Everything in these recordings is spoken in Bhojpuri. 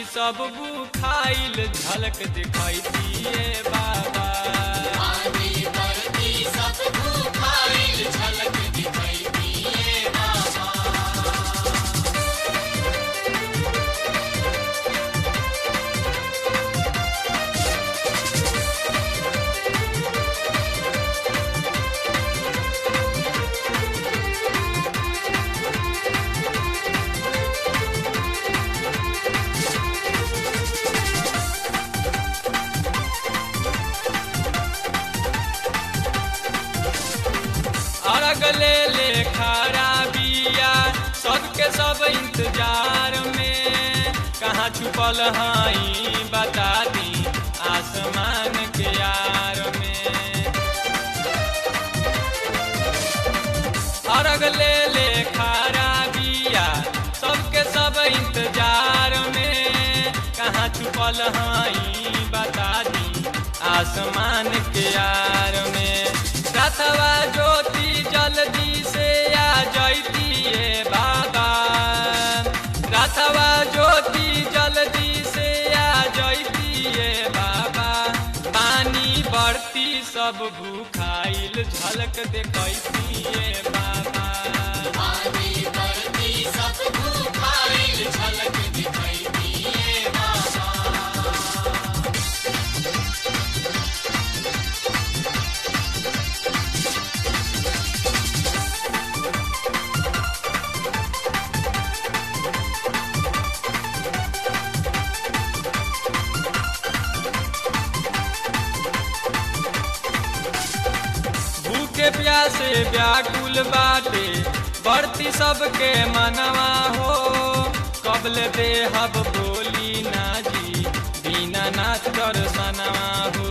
सब बुखाइल झलक दिखैतिए बाबा पानी बरती सब भूखाइल झलक दिखाई दिए बाबा अरग ले ले खरा बिया सबके सब इंतजार में कहाँ छुपल हई बता दी आसमान के यार में अरग ले ले खरा बिया सबके सब इंतजार में कहाँ छुपल हई बता दी आसमान के यार में रथवा ज्योति जल्दी से आ जैतिए बाबा रथवा ज्योति जल्दी से आ जैतिए बाबा पानी बढ़ती सब भूखाइल झलक देखैतिए बाबा पानी बरती सब भूखाइल झलक दिखाई दिए बाबा भूखे प्यासे व्याकुल बाटे बढ़ती सबके मनवा हो कबल देहब बोली ना जी दीनानाथ दर्शनवा हो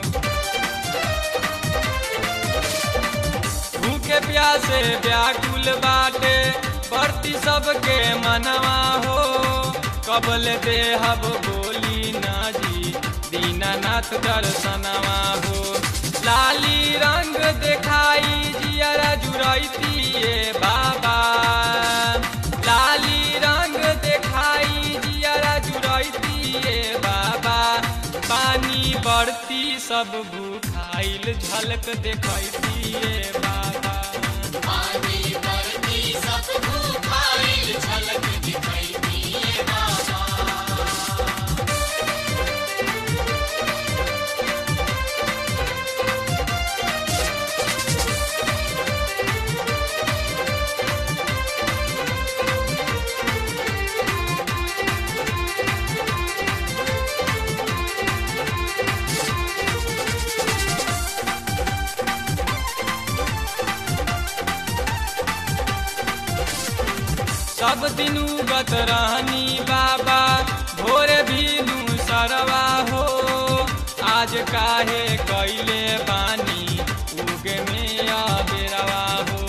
भूखे प्यासे व्याकुल बाटे बढ़ती सबके मनवा हो कबल देहब बोली ना जी दीनानाथ दर्शनवा हो लाली रंग देखाई जियरा जुरैतिए बाबा लाली रंग देखाई जियरा जुरैतिए बाबा पानी बढ़ती सब भूखाइल झलक देखैतिए बाबा पानी बरती सब भूखाइल झलक दिखाई दिए बाबा सब दिन उगत रहनी बाबा भोरे भीलू सरवा हो आज काहे कैले बानी उगे में अबेरवा हो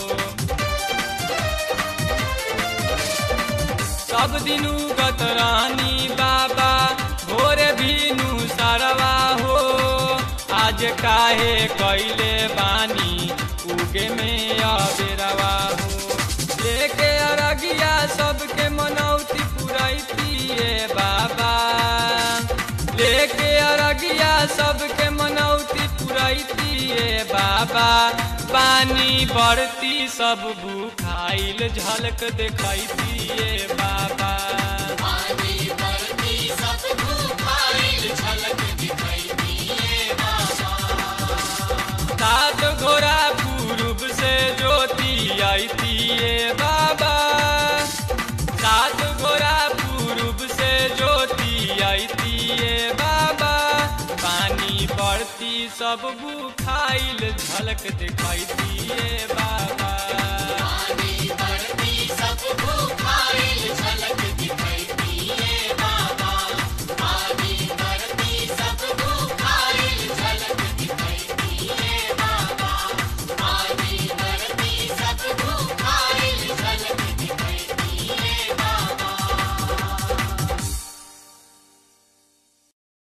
सब दिन उगत रहनी बाबा भोरे भीनू सरवा हो आज काहे कैले बानी उगे में अबेरवा हो लेके अरगिया सबके मनौती पुरैतिए बाबा लेके अरगिया सबके मनौती पुरैतिए बाबा पानी बढ़ती सब भूखाइल झलक देखैतिए बाबा पानी बरती सब भूखाइल झलक दिखाई दिए बाबा सात घोड़ा पूर्व से ज्योति आईतिए बाबा सात घोड़ा पूर्व से ज्योति आईतिए बाबा पानी बढ़ती सब बुखाइल झलक दिखाई दिए बाबा पानी बरती सब भूखाइल